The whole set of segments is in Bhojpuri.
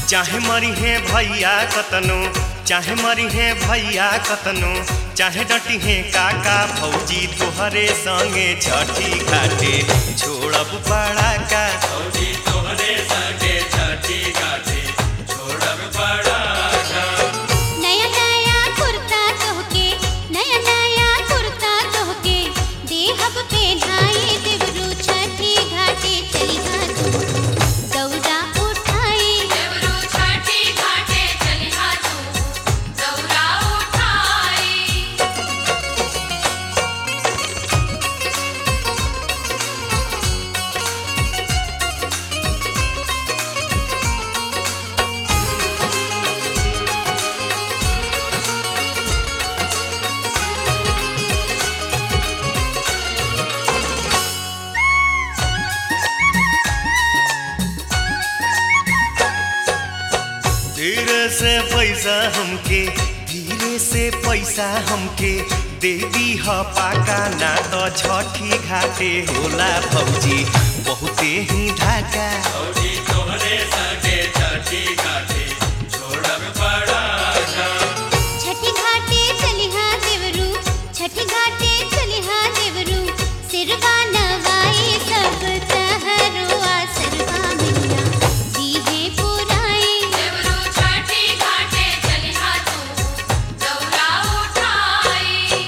चाहे मरी है भैया कतनो चाहे मरी है भैया कतनो चाहे डटी है काका भौजी तोहरे संगे छठी घाटे छोड़ब पड़ा का फौजी तोहरे संगे छठी घाटे छोड़ब पड़ा नया नया कुर्ता तोहके नया नया कुर्ता तोहके देहब पे ढाई देवरू छठी घाटे चली तू दौरा उठाई देवरू छठी घाटे चलिहा तू दौरा उठाई धीरे से पैसा हमके धीरे से पैसा हमके दे दी ह पाका ना तो छठी घाटे होला भौजी बहुते ही ढाका फौजी तोहरे संगे छठी घाटे छोड़ब पड़ा छठी घाटे चलिहा देवरू छठी घाटे चलिहा देवरू सिरवा नवाई सब तहरुआ सरवा मिया दीहे पुराई देवरू छठी घाटे चलिहा तू दौरा उठाई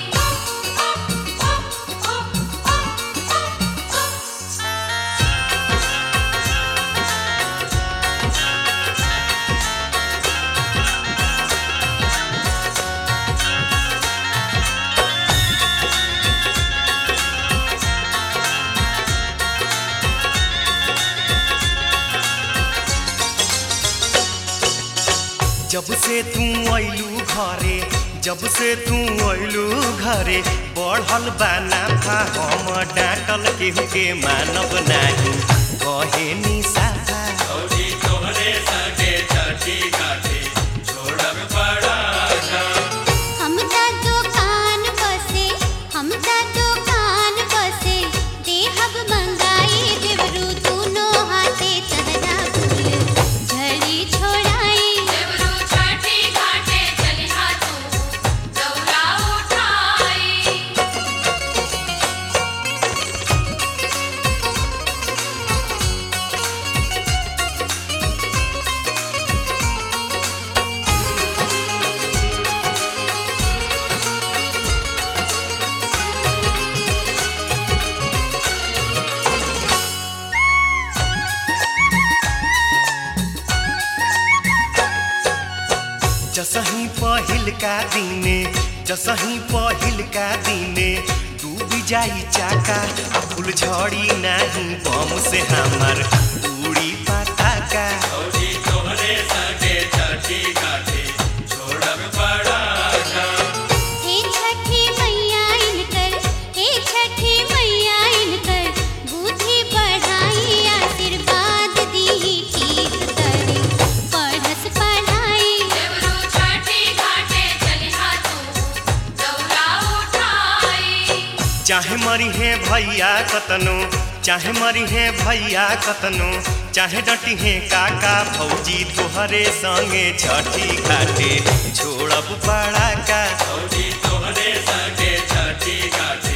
जब से तू अइलू घरे जब से तू अइलू घरे बढ़ल बा नाफा हम डांटल केहू के मानब नाही कहे निसाफा फौजी तोहरे संगे छठी घाटे छोड़ब पड़ा हम ता दुकान बसे हम ता दुकान बसे देहब मंगाई देवरू दूनो हाथे तहरा फूल झड़ी छोड़ाई देवरू छठी घाटे चलिहा तू दौरा उठाई जसही पहिल का दिने जसही पहिल का दिने डूब जाई चाका आ फूल झड़ी नाही बम से हमार उड़ी पटाका फौजी तोहरे संगे छठी घाटे छोड़ब पड़ा हे छठी मैया इनकर हे छठी मैया इनकर बुद्धि बढ़ाई आशीर्वाद दी ठीक करे पढ़स पढ़ाई देवरू छठी घाटे चलिहा तू दौरा उठाई चाहे मरी है भैया कतनो चाहे मरी है भैया कतनो चाहे डटी है काका भौजी तोहरे संगे छठी घाटे छोड़ब पड़ा का फौजी तोहरे संगे छठी घाटे